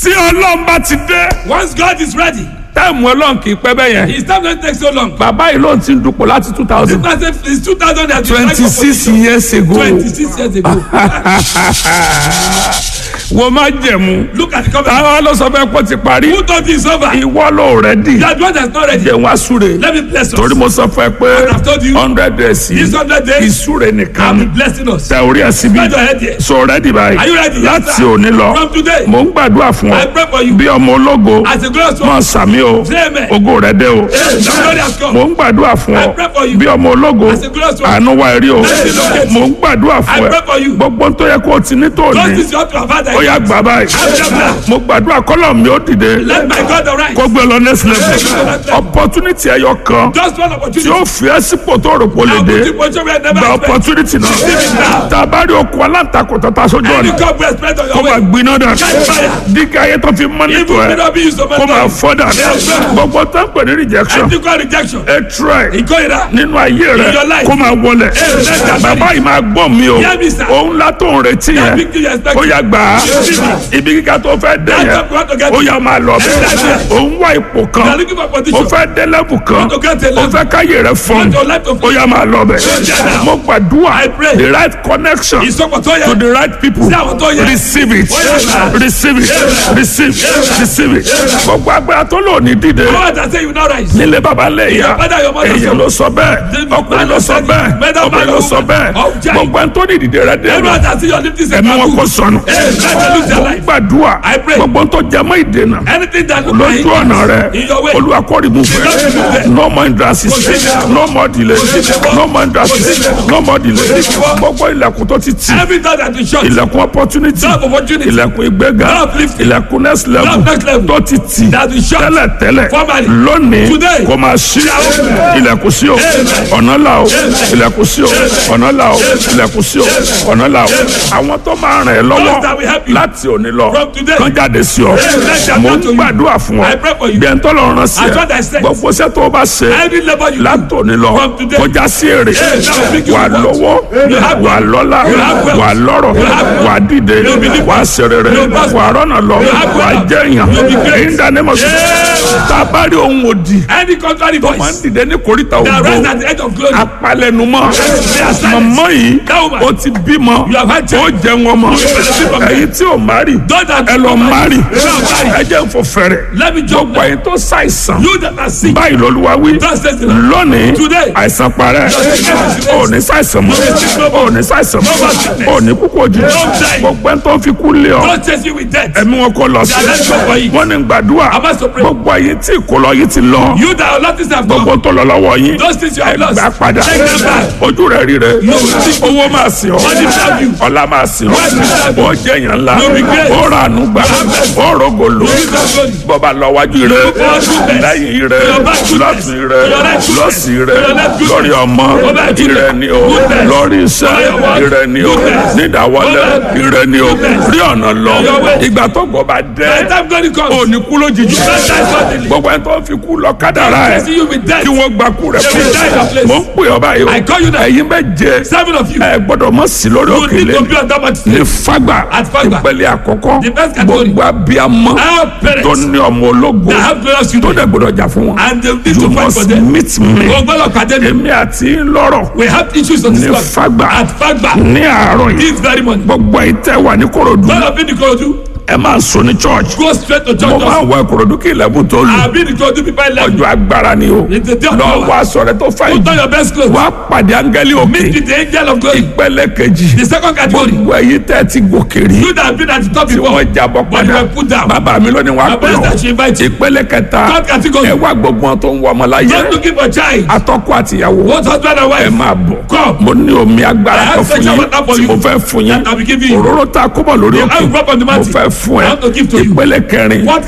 tí ọlọ́run bá ti dé Once God is ready, táìmù ọlọ́run kì í pẹ́ bẹ́ẹ̀ yẹn His time don't take so long. bàbá yìí ló ti ń dupò láti two thousand It's 2000 and twenty six years ago 26 years ago. wọ́n máa jẹ̀mú Look at the covenant. táwọn ló sọ fẹ́ kó ti parí Who thought this over? ìwọ ló rẹ̀ dì That one that's not ready. jẹun asúre Let me bless us. torí mo sọ fún ẹ pé I've told you. hundred days This yìí 100 days, ìsúre nìkan I'll ni be blessing us. tẹ orí ẹ síbi Spread your head here. so rẹ́dì báyìí Are you ready? Yes, láti sir. òní lọ From today, mo ń gbàdúrà fún I ọ pray for you. bí ọmọ ológo As a glorious máa one, sàmì o say amen. ògo rẹ dé o Hey, the glory has come. mo ń gbàdúrà fún I ọ pray for you. bí ọmọ ológo As a glorious one, àánú wa rí o Mercy locate mo ń gbàdúrà I fún pray ẹ for you. gbogbo tó yẹ kó o ti ní tó Just ní this you ought to have had. ó yá gbà báyìí mo gbàdúrà kọ́lọ̀ mi ó dìde Let my God arise. kó gbé lọ next level opportunity ẹyọ kan Just one tí opportunity. ó fi ẹ́ sípò tó rò pé ó lè I'll dé put you position where I never gba expect. opportunity náà tá a bá rí okun aláǹtakùn tó ta sójú Any ọ̀nà God will expect on kó your máa way. gbiná dà Catch fire. dígá ayé tó fi mọ́nítò Even may ẹ̀ not be used so much kó máa time. fọ́ dà gbogbo tó ń pè ní rejection Ethical rejection. hatred Ìkórira. nínú ayé In rẹ your life. kó máa wọlẹ̀ Amen. bàbá yìí máa gbọ́ mi o Hear me, sir. òun la tó ń retí That yẹn big thing you expect. ó yá gbà á ibi kíkà tó fẹ́ dé That's yẹn what we want to get ó to. yá máa lọ bẹ́ẹ̀ òun wá ipò You are kan looking for ó position. fẹ́ dé level kan want to get a ó level. fẹ́ káyé rẹ fọ́n want your life to ó yá máa lọ bẹ́ẹ̀ mo gbàdúrà I pray. the right connection Ìsọpọ̀ tó to yẹ. the right people Sí àwọn tó yẹ. receive it Yes. receive it receive receive it gbogbo agbára tó lò ní dìde God has said you now rise. nílé baba lè ya Your father, your mother, èyàn ló sọ bẹ́ẹ̀ The ọkùnrin ló sọ man bẹ́ẹ̀ said it. obìnrin ló sọ bẹ́ẹ̀ Of giant. gbogbo ẹni tó ní ìdìde rẹ dé Everyone has seen your lifting ẹ̀mí wọn kò sọnù Hey, let them lose their mo life. gbàdúrà I pray. gbogbo tó jẹ mọ́ ìdènà Anything that look like lójú ọ̀nà rẹ in your way. olúwa kó remove Don't remove rẹ them. no more hindrances Consider. no more delay no more hindrances Consider. no more delay Consider. gbogbo ilẹ̀kùn tó ti tì Every door that is shut. ilẹ̀kùn opportunity Door of opportunity. ilẹ̀kùn ìgbéga Door of lifting. ilẹ̀kùn next level Door of next level. tó ti tì That is shut. tẹ́lẹ̀ tẹ́lẹ̀ Formally. lónìí Today. kò máa ṣí ilẹ̀kùn sí o ọ̀nà là o ilẹ̀kùn sí o ọ̀nà là o ilẹ̀kùn sí o ọ̀nà là o àwọn tó máa ràn ẹ́ Those that will lọ́wọ́ help you. láti òní lọ From today. kán jáde sí ọ let them mo come ń to you. gbàdúrà fún ọ I pray for you. bí ẹn tó lọ rán sí As what I ẹ said. gbogbo iṣẹ́ tó o bá ṣe Every labor you do. látòní lọ From today. kọjá sí èrè that will make you wà what? lọ́wọ́ You have wà wealth. lọ́lá You have wealth. wà lọ́rọ̀ You have wealth. wà dìde You be wà sẹ̀rẹ̀rẹ̀ You prosper. wà rọ́nà lọ You have wà wealth. jẹ̀yàn You be great. èyí ń dání mọ̀ sí tá a bá rí ohun òdì Any contrary máa ń voice. dìde ní koríta That rise ògbó at the edge of glory. apalẹnumọ They are silent. mọmọ yìí That woman. ó ti bímọ You have had ó child. jẹ wọn mọ You benefit from them. èyí tí ò má rí Those that ẹ lọ má rí Don't marry. ẹ jẹ́ ń fò fẹ̀rẹ̀ Let me jump gbogbo èyí tó ṣàìsàn You that are sick. báyìí lọ́lúwa wí Thus says the Lord. lónìí Today. àìsàn parẹ́ ò ní ṣàìsàn mọ́ ò ní ṣàìsàn mọ́ ò ní kúkú òjijì die. gbogbo ẹni tó fi kú lé ọ God chase you with death. ẹ̀mí wọn kò lọ sí They are not sure for you. wọn ní gbàdúrà Am I so pray? gbogbo èyí tí ìkólọ yìí ti lọ You that are not this have gbogbo gone. tó lọ lọ́wọ́ yín Those things you have lost. gbà padà Take them back. ojú rẹ̀ rí rẹ̀ will see. owó máa sìn ọ́ Money serve you. ọlá máa sìn ọ́ Wealth will serve you. ó jẹ́ èèyàn ńlá You will be great. ó ra àánú gbà ó rògòlò You will serve God. bọ́ba lọ wájú rẹ̀ forward goodness. lẹ́yìn rẹ̀ your back goodness. lọ́tún rẹ̀ your right goodness. lọ́sì rẹ̀ your left goodness. lórí ọmọ your back goodness. ìrẹ̀ ni o Goodness. lórí iṣẹ́ For your work. ìrẹ̀ ni o Goodness. nídàwọlé For your- ìrẹ̀ ni o Goodness. rí ọ̀nà lọ your way. ìgbà tó gbọ́ bá By dẹ́ the time God comes. ò ní kú lójijì Don't die suddenly. gbogbo ẹni tó fi kú lọ kádàrá ẹ̀ Chasing you with death. kí wọ́n gba kú rẹ̀ They will die in your fún place. mo ń pè ọ́ báyìí o I call you now. ẹ̀yin méje Seven of you. ẹ gbọ́dọ̀ mọ̀ sí lórí You need òkèlè to be on that much ní fagba At Fagba. ìpele àkọ́kọ́ The first category. gbogbo abiyamọ Our tó parents ní ọmọ ológo that have glorious tó children. dẹ̀ gbọ́dọ̀ jà fún wọn And they need you to fight for must them. meet me Ogbolo Academy. èmi àti lọ́rọ̀ We have issues on this ní one. fagba At Fagba. ní àárọ̀ yìí This very morning. gbogbo ìtẹ́ wà ní korodu All of you in Ikorodu. ẹ máa sọ ní church Go straight to mo church. máa wọ ìkòròdú kí ilẹ̀kùn tó lù I've been in Ikorodu before I left. ọjọ́ agbára ni o It's the day of lọ power. wá aṣọ rẹ tó fà Put yìí on your best clothes. wá pàdé áńgẹ́lì òkè Meet the angel of glory. ìpele kejì The second category. gbogbo ẹ̀yin tẹ́ ti gòkè rí You that have been at the top tí before. wọ́n jábọ̀ But you padà were put down. bàbá mi lónìí wàá My pè parents ọ́ that she invite you. ìpele kẹta Third category. ẹ wá gbogbo wọn tó ń wọ ọmọ láyé Don't looking for child. atọ́kọ àtìyàwó What husband and ẹ wife? máa bọ̀ Come. mo ní omi agbára I kan have fún sexual yín water for tí you. mo fẹ́ fún yín That I will give you. òróró tá a kó bọ̀ lórí I will òkè drop on the mo mountain. fẹ́ fún I ẹ want to give to you. ìpele kẹrin What